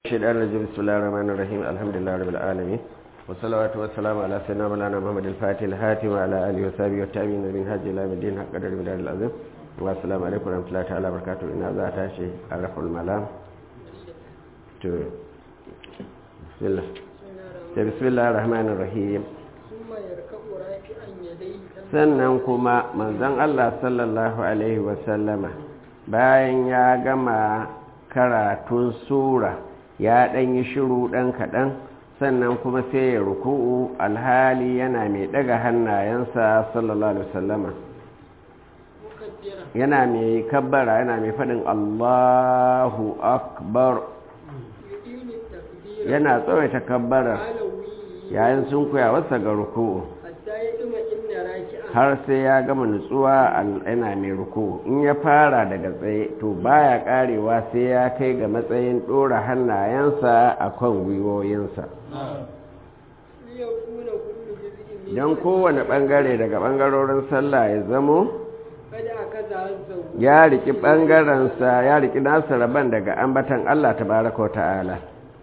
الشيطان الرجيم بسم الله الرحمن الرحيم الحمد لله رب العالمين والصلاة والسلام على سيدنا مولانا محمد الفاتح الهاتم وعلى آله وصحبه والتابعين من هاج إلى الدين حق قدر بدار العظيم والسلام عليكم ورحمة الله تعالى وبركاته إن هذا تاشي عرف الملام بسم الله بسم الله الرحمن الرحيم sannan kuma manzon Allah sallallahu alaihi wasallama bayan ya gama karatun sura ya ɗan yi shiru ɗan kaɗan sannan kuma sai ya ruku'u alhali yana mai ɗaga hannayensa sallallahu alaihi wasallama yana mai kabbara yana mai faɗin allahu akbar yana tsawaita kabbara yayin sun kuya wasa ga ruku'u har sai ya gama nutsuwa yana mai ruku in ya fara daga tsaye to baya karewa sai ya kai ga matsayin ɗora hannayensa a kan gwiwoyinsa don kowane ɓangare daga ɓangarorin sallah ya zamo ya riki ɓangarensa ya riki nasa rabon daga ambatan Allah ta baraka ta'ala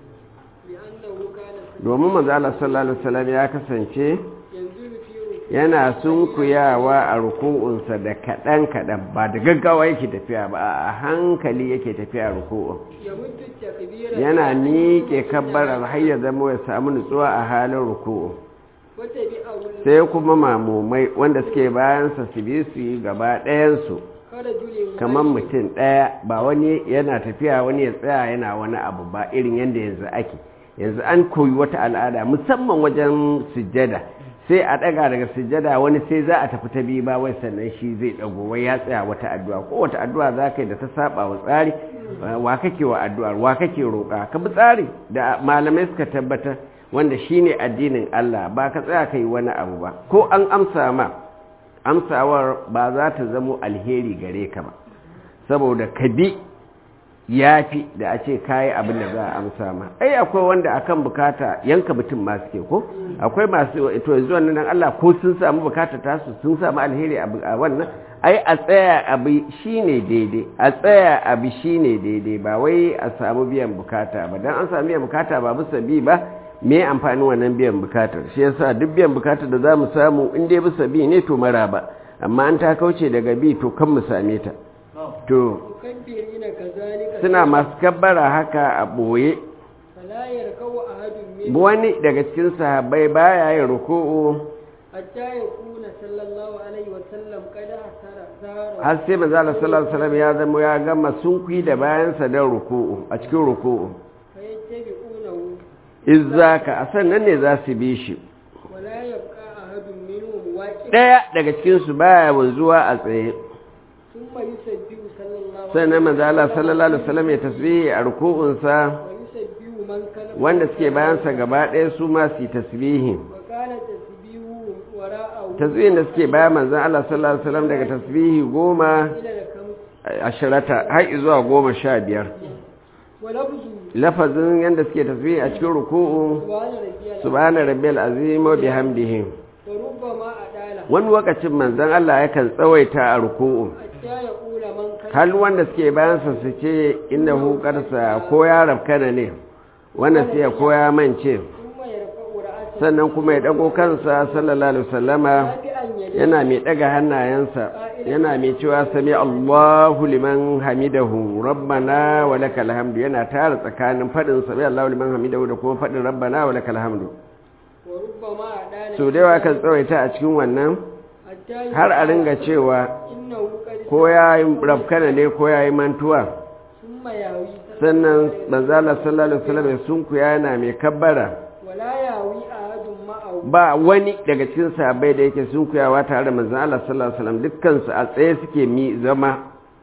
domin manzo Allah sallallahu alaihi wasallam ya kasance yana sunkuyawa a ruku'unsa da kaɗan-kaɗan ba da gaggawa yake tafiya ba a hankali yake tafiya ruku'un yana miƙe kabbarar har ya zama ya samu nutsuwa a halin ruku'u sai kuma mamumai wanda suke bayansa su bi su yi gaba ɗayansu kamar mutum ɗaya ba wani yana tafiya wani ya tsaya yana wani abu ba irin yadda yanzu ake yanzu an koyi wata al'ada musamman wajen sujjada sai a ɗaga daga sujjada wani sai za a tafi ta biyu ba wai sannan shi zai ɗago wai ya tsaya wata addu'a ko wata addu'a za ka yi da ta saba wa tsari wa kake wa addu'ar wa kake roƙa ka bi tsari da malamai suka tabbatar wanda shine addinin Allah ba ka tsaya ka yi wani abu ba ko an amsa ma amsawar ba za ta zamo alheri gare ka ba saboda ka bi ya fi da a ce kayi abin da za a amsa ma ai akwai wanda akan bukata yanka mutum ma suke ko akwai masu to yanzu wannan Allah ko sun samu bukata tasu sun samu alheri a wannan ai a tsaya abi shine daidai a tsaya abi shine daidai ba wai a samu biyan bukata ba dan an samu biyan bukata ba bisa bi ba me amfani wannan biyan bukatar shi yasa duk biyan bukatar da zamu samu in dai bisa bi ne to mara ba amma an ta kauce daga bi to kan mu same ta to suna masu kabbara haka a ɓoye wani daga cikin sahabbai baya yin ruku'u har sai manzala sallallahu alaihi ya zama ya gama sunkwi da bayansa don ruku'u a cikin ruku'u izzaka a sannan ne za su bi shi ɗaya daga cikinsu baya wanzuwa a tsaye sannan manzo Allah sallallahu alaihi wasallam ya tasbihi a ruku'unsa wanda suke bayansa gaba ɗaya su ma su tasbihi tasbihin da suke bayan manzo Allah sallallahu alaihi wasallam daga tasbihi goma ashirata har zuwa goma sha biyar lafazin yadda suke tasbihi a cikin ruku'u subhana rabbiyal azim wa bihamdihi wani lokacin manzon Allah yakan tsawaita a ruku'u hal wanda suke bayansa su ce inda hukarsa ko ya rafkana ne wanda sai ya koya mance sannan kuma ya dago kansa sallallahu alaihi wasallama yana mai daga hannayensa yana mai cewa sami Allahu liman hamidahu rabbana wa lakal hamdu yana tara tsakanin fadin sami Allahu liman hamidahu da kuma fadin rabbana wa lakal hamdu so da yawa kan tsawaita a cikin wannan har a ringa cewa ko ya yi rafkana ne ko ya yi mantuwa sannan manzala sallallahu alaihi wasallam sun ku yana mai kabbara ba wani daga cikin sahabbai da yake sun kuyawa tare da manzon Allah sallallahu alaihi wasallam dukkan su a tsaye suke mi zama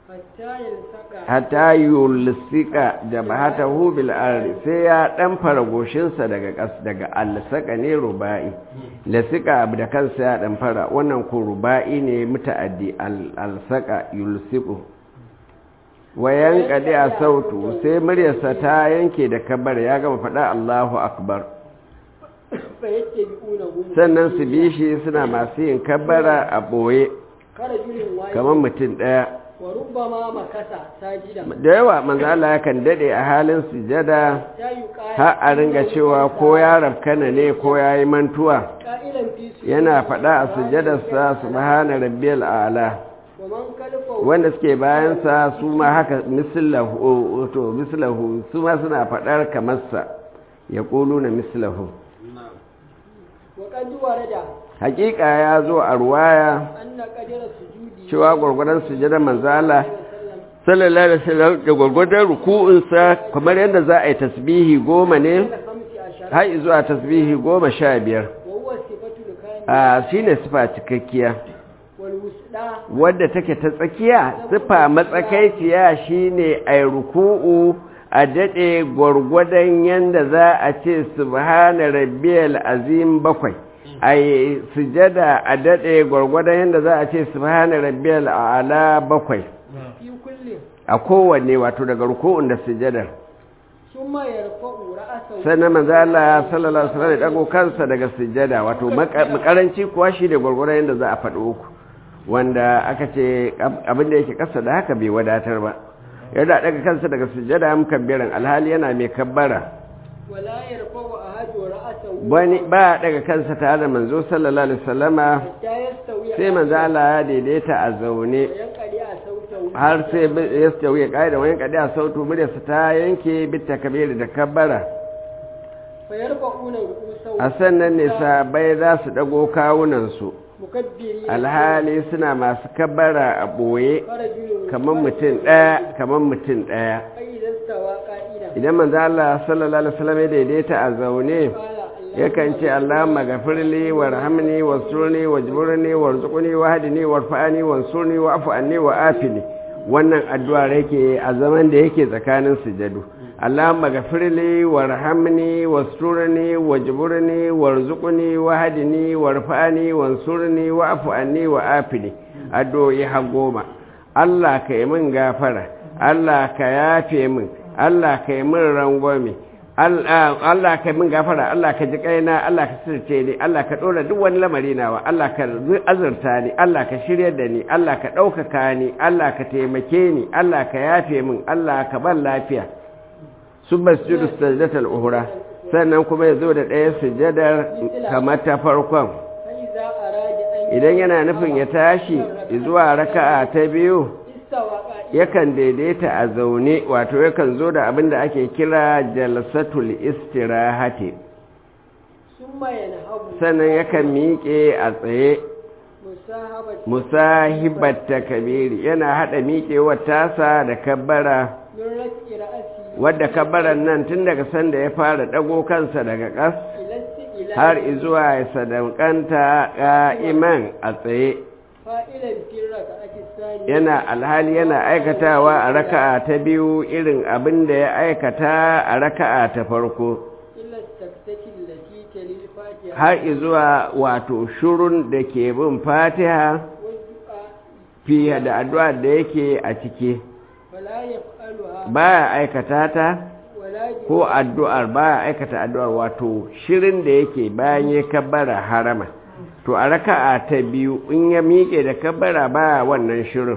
hatta yulsika jabhatahu bil ardi sai ya dan fara goshinsa daga kas daga alsaka ne rubai lasika abu da kansa ya dan fara wannan ko rubai ne mutaaddi alsaka yulsiku wayan kadi a sautu sai muryarsa ta yanke da kabar ya gama faɗa Allahu akbar sannan su bi shi suna masu yin kabbara a ɓoye kamar mutum ɗaya وربما مكث ساجدا da yawa manzo Allah yakan dade a halin sujada حتى يقال har a ringa cewa ko ya rafkana ne ko ya yi mantuwa قائلا في سجود yana faɗa a sujadarsa subhana rabbiyal a'la ومن خلفه wanda suke bayansa su ma haka mislahu to mislahu su ma suna faɗar kamarsa ya na mislahu وقد ورد hakika ya zo a ruwaya أن قدر سجوده cewa gwargwadon sujadar manzala وسلم sallallahu alaihi wasallam da gwargwadon ruku'unsa kamar yadda za a yi tasbihi goma ne إلى خمس عشر har zuwa tasbihi goma sha biyar وهو الصفة الكاملة a shine sifa cikakkiya والوسطى wadda take ta tsakiya sifa matsakaiciya shine a ruku'u a daɗe gwargwadon yadda za a ce subhana rabbiyal azim bakwai a yi sujada a daɗe gwargwadon yadda za a ce subhana rabbiyal a'la bakwai في كل a kowanne wato daga ruku'un da sujadar ثم يرفع رأسه sannan manzo Allah sallallahu alaihi wasallam ya dago kansa daga sujada wato makaranci kuwa shi da gwargwadon yadda za a faɗi uku wanda aka ce abin da yake kasa da haka bai wadatar ba yadda daga kansa daga sujada mukabbiran alhali yana mai kabbara ولا يرفع أحد رأسه wani ba daga kansa tare da manzo sallallahu alaihi wasallama حتى يستوي sai manzo Allah ya daidaita a zaune وينقلع صوته har sai ya stawi ya kaida wani kadi a sautu muryarsa ta yanke bitta kabiri da kabbara فيرفعون رؤوسهم a sannan ne sabai za su dago kawunansu مكبرين alhali suna masu kabbara a ɓoye فرجل kamar mutum ɗaya kamar mutum ɗaya فإذا استوى قائلا idan manzo Allah sallallahu alaihi wasallam ya daidaita a zaune قال yakan ce Allahumma ghafirli warhamni wasturni wajburni warzuqni wahdini warfa'ni wansurni wa'fu anni wa'afini wannan addu'a yake a zaman da yake tsakanin sujadu Allahumma ghafirli warhamni wasturni wajburni warzuqni wahdini warfa'ni wansurni wa'fu anni wa'afini addu'o'i har goma Allah ka yi min gafara Allah ka yafe min Allah ka yi min rangwame Allah ka min gafara Allah ka ji kaina Allah ka sirce ni Allah ka ɗora duk wani lamari nawa Allah ka azurta ni Allah ka shirya da ni Allah ka ɗaukaka ni Allah ka taimake ni Allah ka yafe min Allah ka ban lafiya sun masjidu sajdatul uhura sannan kuma ya zo da ɗaya sujadar kamar ta farkon فإذا أراد أن idan yana nufin ya tashi zuwa raka'a ta biyu استوى قائلا yakan daidaita a zaune wato yakan zo da abin da ake kira jalsatul istirahati ثم ينهض sannan yakan miƙe a tsaye مصاحبة musahibat takabiri yana hada miƙewar tasa da kabbara من رفع رأسه wadda kabbaran nan tun daga sanda ya fara dago kansa daga ƙas إلى استئلاء har izuwa ya sadaukanta ƙa'iman a tsaye فائلا في الركعة الثانية yana alhali yana aikatawa a raka'a ta biyu irin abin da ya aikata a raka'a ta farko إلا السكتة التي تلي الفاتحة har izuwa wato shurun da ke bin fatiha والدعاء fiye da addu'a da yake a ciki فلا يفعلها baya aikata ta ولا ko addu'ar baya aikata addu'ar wato shirin da yake bayan ya kabbara harama to a raka'a ta biyu in ya miƙe da kabbara baya wannan shirin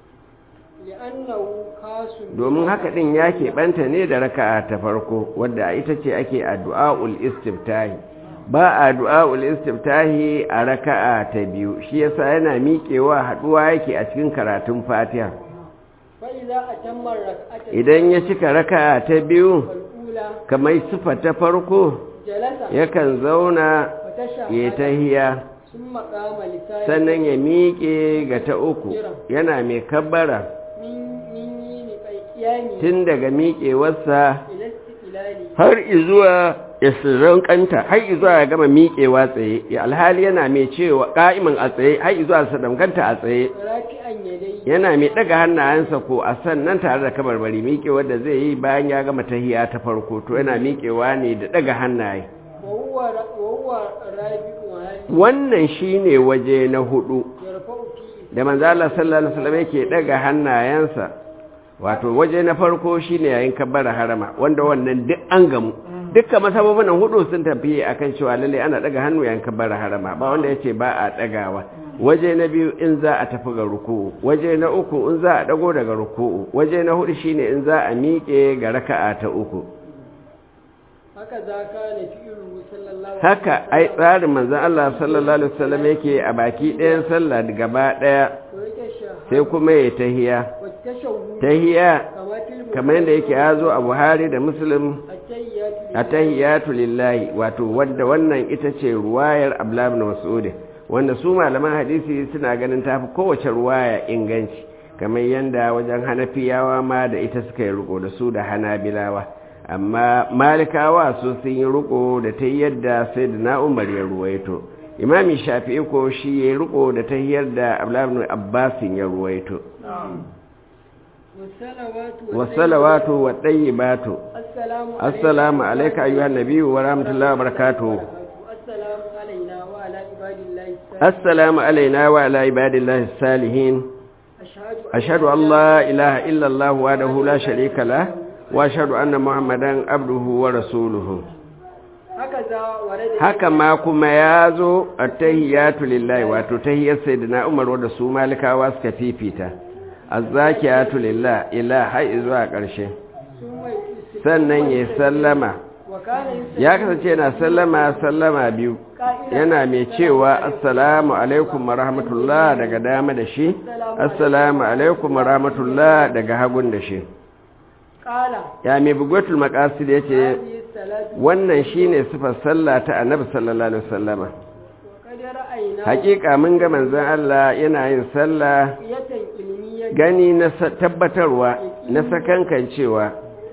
لأنه خاص domin haka ɗin ya keɓanta ne da raka'a ta farko wadda ita ce ake addu'a'ul istiftahi ba a du'a'ul istiftahi a raka'a ta biyu shi yasa yana miƙewa haɗuwa yake a cikin karatun fatiha فإذا أتم الركعة idan ya cika raka'a ta biyu الأولى kamar sifa ta farko جلس yakan zauna ya وتشهد tahiya ثم قام لسانه sannan ya miƙe ga ta uku yana mai kabbara من من يمين قيامه tun daga miƙewarsa إلى استقلاله har izuwa ya kanta har izuwa ya gama miƙewa tsaye ya alhali yana mai cewa ƙa'imin a tsaye har izuwa sadaukanta a tsaye راكعا يديه yana mai ɗaga hannayensa ko a sannan tare da kabarbari miƙewar da zai yi bayan ya gama tahiya ta farko to yana miƙewa ne da ɗaga hannaye وهو ر- وهو رابع هذه wannan shine waje na hudu يرفع فيه da manzo Allah sallallahu alaihi wasallam yake ɗaga hannayensa wato waje na farko shine yayin kabbara harama wanda wannan duk an gamu dukkan masababin nan hudu sun tafi akan cewa lalle ana daga hannu yayin kabbara harama ba wanda yace ba a dagawa waje na biyu in za a tafi ga ruku'u waje na uku in za a dago daga ruku'u waje na hudu shine in za a miƙe ga raka'a ta uku haka za ka na fi'ilu sallallahu haka ai tsarin manzon Allah sallallahu alaihi wasallam yake a baki ɗayan sallah gaba ɗaya sai kuma ya tahiya tahiya kamar yadda yake ya zo a Buhari da Muslim atahiyatu lillahi wato wanda wannan ita ce ruwayar Abdullah ibn Mas'ud wanda su malaman hadisi suna ganin tafi kowace ruwaya inganci kamar yadda wajen Hanafiyawa ma da ita suka yi riko da su da Hanabilawa amma Malikawa su sun yi riko da ta yadda sai da na Umar ya ruwaito Imami Shafi'i ko shi ya riko da ta yadda Abdullah ibn Abbas ya ruwaito والصلوات والطيبات السلام عليك أيها النبي ورحمة الله وبركاته السلام علينا وعلى عباد الله السلام علينا وعلى عباد الله الصالحين أشهد أن لا إله إلا الله وحده لا شريك له وأشهد أن محمدا عبده ورسوله haka ma kuma ya zo a tahiyatu lillahi wato tahiyar sayyidina Umar wadda su malikawa suka fifita azzakiyatu lillah ila har zuwa ƙarshe sannan ya sallama ya kasance yana sallama sallama biyu yana mai cewa assalamu alaikum wa rahmatullah daga dama da shi assalamu alaikum wa rahmatullah daga hagun da shi ya mai bugwatul maqasid yace wannan shine sifar sallah ta annabi sallallahu alaihi wasallama hakika mun ga manzon Allah yana yin sallah gani na tabbatarwa na sakankancewa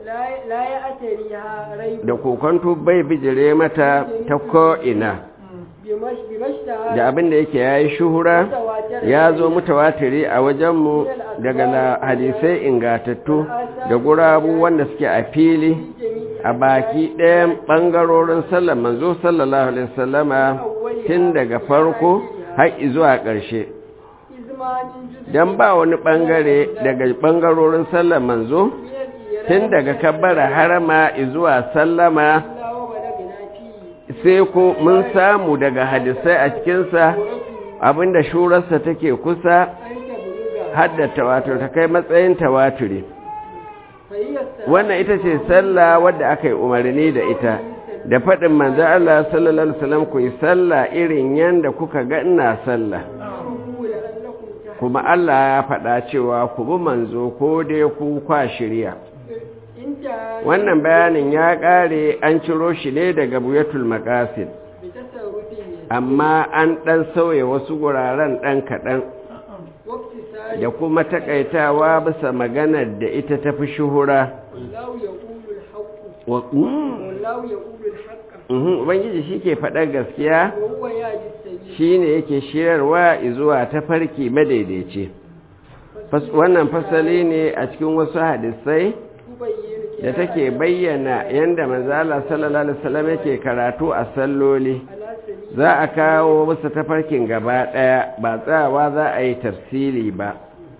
da kokonto bai bijire mata ta ko'ina da abin da yake ya yi shuhura ya zo mutawatiri a wajenmu daga hadisai ingatattu da gurabu wanda suke a fili a baki ɗayan ɓangarorin sallar manzo sallallahu alaihi wasallama tun daga farko har zuwa ƙarshe don ba wani ɓangare daga ɓangarorin sallar manzo tun daga kabbara harama zuwa sallama sai ko mun samu daga hadisai a cikinsa abinda shurarsa take kusa haddata wato ta kai matsayin tawaturi wannan ita ce sallah wadda aka yi umarni da ita da faɗin manzan Allah sallallahu Alaihi wasallam ku yi sallah irin yadda kuka ga ina sallah kuma Allah ya faɗa cewa ku bi manzo ko dai ku kwa shirya wannan bayanin ya ƙare an ciro shi ne daga buyatul maqasid amma an ɗan sauya wasu guraren ɗan kaɗan da kuma takaitawa bisa maganar da ita tafi shuhura Ubangiji shi ke faɗar gaskiya shi ne yake shirarwa zuwa ta farki madaidaici. Wannan fasali ne a cikin wasu hadisai da take bayyana yadda manzala sallallahu Alaihi wasallam yake karatu a salloli. Za a kawo wasu tafarkin gaba ɗaya ba tsawa za a yi tafsili ba.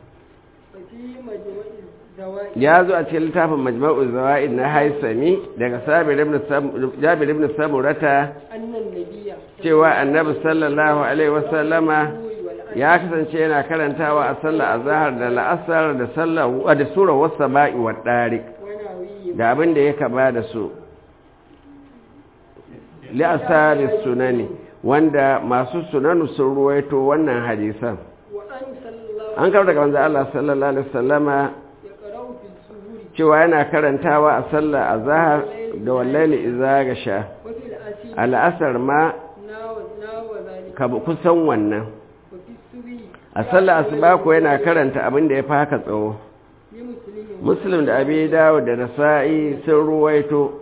ya zo a cikin littafin majma'ul zawa'id na haisami daga jabir ibn samurata cewa annabi sallallahu alaihi wasallama ya kasance yana karantawa a sallar azhar da la'asar da sallar da sura was-sama'i wad-dariq da abin da ya kaba da su li asari sunani wanda masu sunanu sun ruwaito wannan hadisan an kawo daga manzo Allah sallallahu alaihi wasallama cewa yana karantawa a sallar azhar da wallahi iza ga sha al'asar ma ka kusan wannan a sallar asuba ko yana karanta abin da ya fi haka tsawo muslim da abi dawo da nasa'i sun ruwaito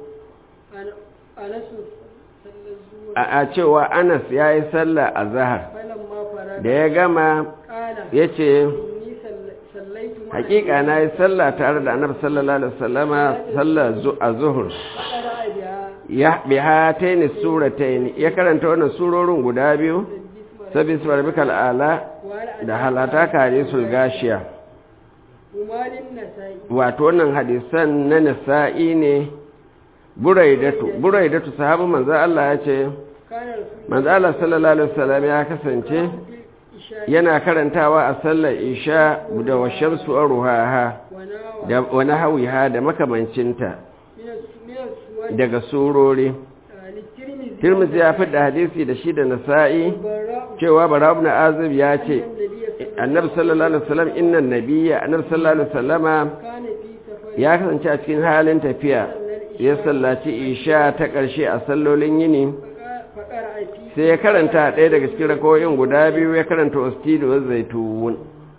a cewa anas ya yi sallar azhar da ya gama ya ce hakika na yi sallah tare da annabi sallallahu alaihi wasallama sallar zuhur ya biha taini surataini ya karanta wannan surorin guda biyu sabi su barbikal ala da halata kare sul gashiya wato wannan hadisan na nasa'i ne buraidatu buraidatu sahabu manzo Allah ya ce manzo Allah sallallahu alaihi wasallam ya kasance الإشاء yana karantawa a sallar isha da washamsu ruhaha وناوى da wani hawiha da makamancinta من الس- من السور daga surori آه، للترمذي tirmidhi ya fi da hadisi da shi da nasa'i البراء cewa bara ibn azib ya ce أن النبي صلى annabi sallallahu alaihi wasallam innan nabiyya annabi sallallahu alaihi wasallama كان في سفر ya kasance a cikin halin tafiya ya sallaci isha ta ƙarshe a sallolin yini فقا- فقرأ في sai ya karanta ɗaya daga cikin rakoyin guda biyu ya karanta wastidi wa zaitun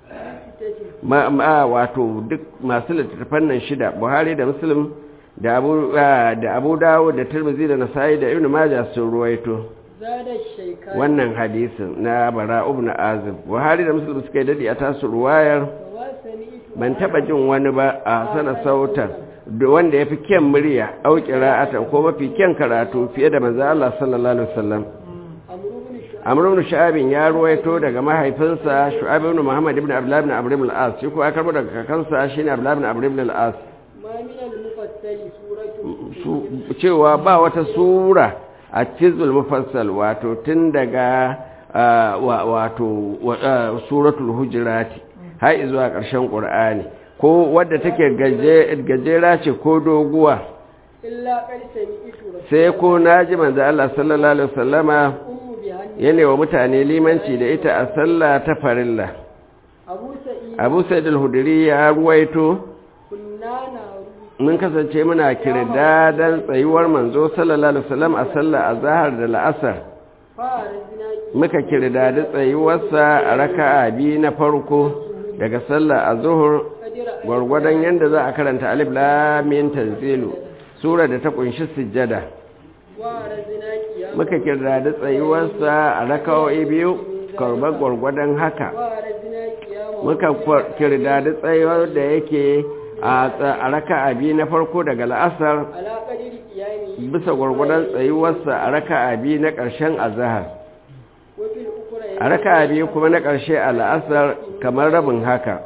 ستة ma, ma wato duk masu littattafan nan shida buhari da muslim da abu ah, da abu dawo da tirmidhi da nasa'i da ibnu majah sun ruwaito زاد الشيكان wannan hadisin na bara ibn azib buhari da muslim suka yi dadi a tasu ruwayar فما سمعت ban taba jin wani ba a sana sautar da wanda ya fi kyan murya au qira'atan ko mafi kyan karatu fiye da manzo Allah sallallahu alaihi wasallam عمرو بن شعيب Amr ibn Shu'aib ya ruwaito daga mahaifinsa Shu'aib ibn Muhammad ibn Abdullah ibn Amr ibn al-As shi ko ya karbo daga kakansa shine Abdullah ibn Amr ibn al-As ما من المفصل سورة su cewa ba wata sura a cizul mufassal wato tun daga ah, wa- wato wa- ah, suratul hujurati har zuwa ƙarshen ƙur'ani ko wadda take gaje- gajera ce ko doguwa إلا قد سمعت رسول sai ko naji manzo Allah sallallahu alaihi wasallama أم بهن yana wa mutane limanci da ita a sallah ta farilla أبو سعيد Abu Sa'id al-Hudri ya ruwaito كنا نعرف mun kasance muna kirdadan tsayuwar manzo sallallahu alaihi wasallam a sallah azhar da la'asar فارزنا muka kirdadi tsayuwarsa a raka'a biyu na farko daga sallar azhur قدر gwargwadon yanda za a karanta alif lam mim tanzilu sura da ta kunshi sujjada وارزنا قيام muka kirdadi tsayuwarsa a raka'o'i biyu karbar gwargwadon haka وارزنا قيام muka kwa- kirdadi tsayuwar da yake a tsa- a raka'a biyu na farko daga la'asar على قدر قيامه bisa gwargwadon tsayuwarsa a raka'a biyu na ƙarshen azahar وفي الأخرى a raka'a biyu kuma na ƙarshe a la'asar kamar rabin haka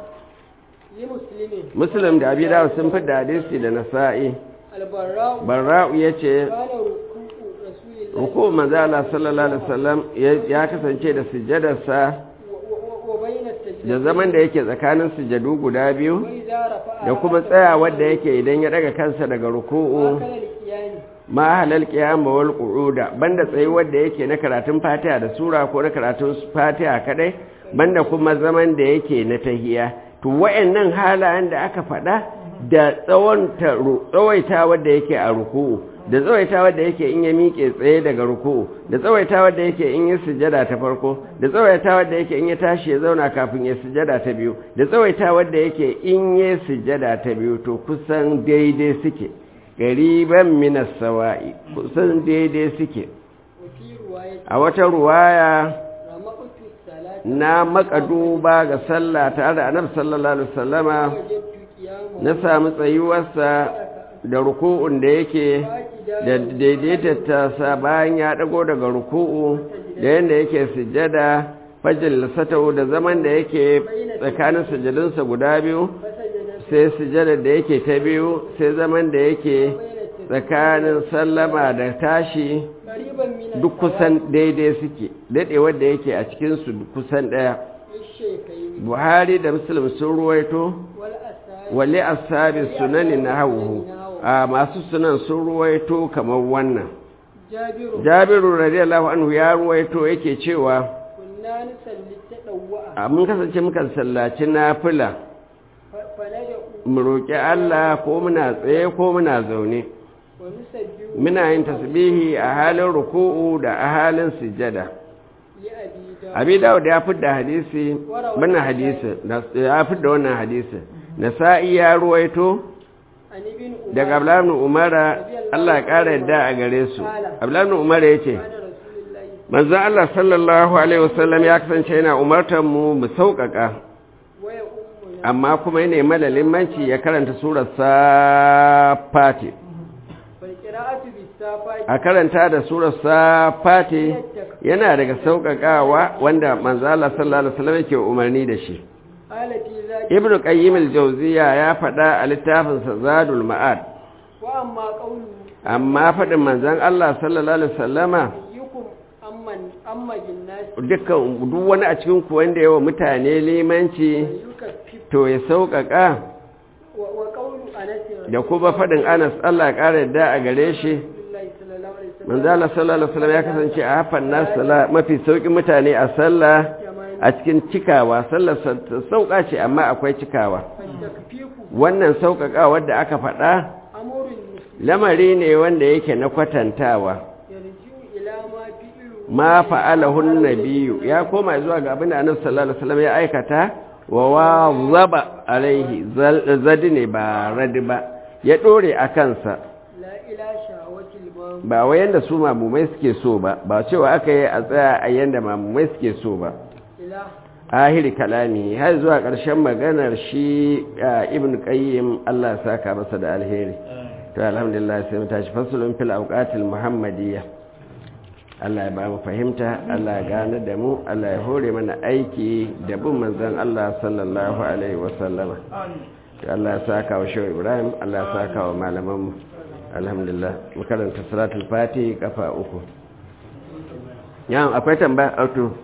لمسلم muslim da abi dawud sun fi da hadisi da nasa'i البراء barra'u ya ce كان ركوع رسول الله ruku manzo Allah sallallahu alaihi wasallam ya- ya kasance da sujjadarsa و- و- وبين السجدتين da zaman da yake tsakanin sujjadu guda biyu وإذا رفع da kuma tsayawar da yake idan ya daga kansa daga ruku'u أكل القيام ma halal qiyam wal qu'uda banda tsayuwar da yake na karatun Fatiha da sura ko na karatun Fatiha kadai banda kuma zaman da yake na tahiya to wayannan halayen da aka faɗa da tsawon tsawaitawar da yake a ruku'u da tsawaitawar da yake in ya miƙe tsaye daga ruku'u da tsawaitawar da yake in ya sujada ta farko da tsawaitawar da yake in ya tashi ya zauna kafin ya sujada ta biyu da tsawaitawar da yake in ya sujada ta biyu to kusan daidai suke gariban minas sawa'i kusan daidai suke وفي رواية a wata ruwaya رمقت الصلاة na maka duba ga sallah tare da annabi sallallahu alaihi wasallama وجدت قيامه na samu tsayuwarsa da ruku'un da yake da daidaita ta bayan ya dago daga ruku'u da yanda yake sujjada fajil satau da zaman da yake tsakanin sujjadunsa guda biyu فسجد sai sujjada da yake ta biyu sai zaman da yake tsakanin sallama da tashi قريبا من duk kusan daidai suke daɗewar da yake a cikinsu kusan ɗaya الشيخين buhari da muslim sun ruwaito والأسائل wale ashabi sunani na hauhu a masu sunan sun ruwaito kamar wannan جابر jabiru radiyallahu anhu ya ruwaito yake cewa كنا نصلي التطوع a mun kasance muka sallaci nafila ف- فندعو mu roƙi Allah ko muna tsaye ko muna zaune ونسجد muna yin tasbihi a halin ruku'u da a halin sujjada لأبي داود abi dawud ya fidda hadisi wannan hadisi ya fidda wannan hadisi nasa'i ya ruwaito عن ابن أمر daga abdullahi ibn umara Allah ya ƙara yadda a gare su abdullahi ibn umara yace كان رسول الله manzon Allah sallallahu alaihi wasallam ya kasance yana umartar mu mu sauƙaƙa ويؤمنا amma kuma yana mana limanci ya karanta surar safati فالقراءة بالسافات a karanta da surar safati yana daga sauƙaƙawa wanda manzon Allah sallallahu alaihi wasallam yake umarni da shi قال في ذلك ibn qayyim al-jawziya ya faɗa a littafinsa zadul ma'ad وأما قوله amma faɗin manzon Allah sallallahu alaihi wasallama أيكم أمن أما بالناس dukkan duk wani a cikin ku wanda yawa mutane limanci yukaffif to ya sauƙaƙa wa wa qawlu anas da kuma faɗin anas Allah ya ƙara yadda a gare shi rasulullahi sallallahu alaihi wasallam manzo Allah sallallahu alaihi wasallam ya kasance a hafan nas sala mafi sauƙin mutane a sallah a cikin cikawa sallar sauƙa ce amma akwai cikawa takfifu wannan sauƙaƙa da aka faɗa amrun muslim lamari ne wanda yake na kwatantawa yarji'u ila ma fi'lu ma fa'alahu nabiyyu ya koma zuwa ga abin da annabi sallallahu alaihi wasallam ya aikata wa wazaba alaihi zal- zadi ne ba radi ba ya dore a kansa la ila shahawatil mam ba wai yanda su mamumai suke so ba ba cewa aka yi a tsaya a yanda mamumai suke so ba ila ahiri kalami har zuwa ƙarshen maganar shi a ibn qayyim Allah ya saka masa da alheri to alhamdulillah sai mu tashi fasulun fil awqatil muhammadiyya Allah ya ba mu fahimta Allah ya gane da mu Allah ya hore mana aiki da bin manzon Allah sallallahu alaihi wa sallama to Allah ya saka wa shehu Ibrahim Allah ya saka wa malaman mu alhamdulillah mu karanta salatul fatihi kafa uku yan akwai tambaya auto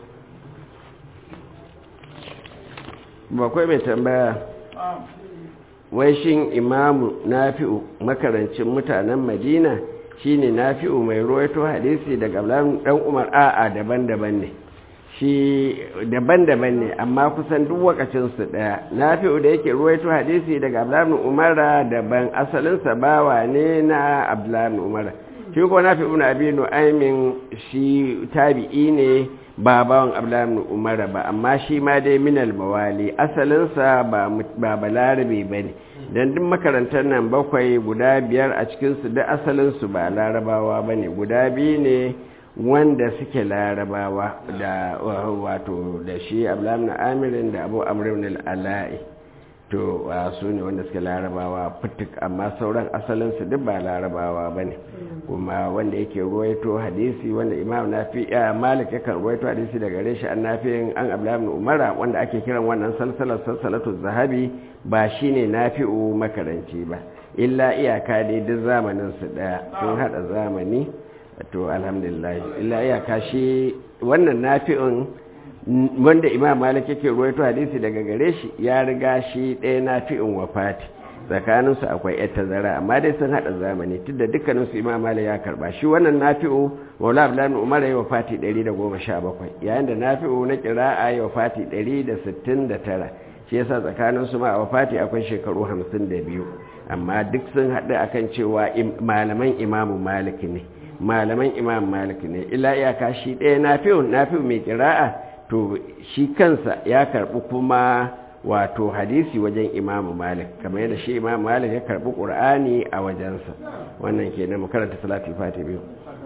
ba kai mai tambaya wai shin imamu nafi'u makarancin mutanen madina shine nafi'u mai ruwaito hadisi daga ablan dan umar a'a daban-daban ne shi daban-daban ne amma kusan duk wakacin su daya nafi'u da yake ruwaito hadisi daga ablan umar daban asalin sa bawa ne na ablan umar shi ko nafi'u na abi nu'aymin shi tabi'i ne ba bawan ablan umar ba amma shi ma dai minal mawali asalin sa ba mut- ba balarabe bane dan duk makarantar nan bakwai guda biyar a cikinsu duk asalinsu ba larabawa ba ne guda biyu ne wanda suke larabawa da wato da shi abdullahi amirin da abu amrin al'ala'i to su ne wanda suke larabawa fitik amma sauran asalinsu duk ba larabawa ba ne kuma wanda yake ruwaito hadisi wanda imam nafi ya malik yakan ruwaito hadisi daga gare shi an nafiyin an abdullahi umara wanda ake kiran wannan salsalar salsalatu zahabi ba shine nafi'u makaranci ba illa iyaka dai duk zamanin su daya sun hada zamani to alhamdulillah illa iyaka shi wannan nafi'un wanda imam malik yake ruwaito hadisi daga gare shi ya riga shi ɗaya nafi'un wafati tsakaninsu akwai yar tazara amma dai sun haɗa zamani tun da dukkaninsu imam malik ya karɓa shi wannan nafi'u maula abdullahi umar ya wafati 117 yayin da nafi'u na kira'a ya wafati 169 shi yasa tsakaninsu ma a wafati akwai shekaru 52 amma duk sun haɗu akan cewa malaman imamu malik ne malaman imam malik ne illa iyaka shi ɗaya nafi'u nafi'u mai kira'a to shi kansa ya karɓi kuma wato hadisi wajen imamu malik kamar yadda shi imamu malik ya karɓi ƙur'ani a wajensa wannan ke na makaranta salatu fati biyu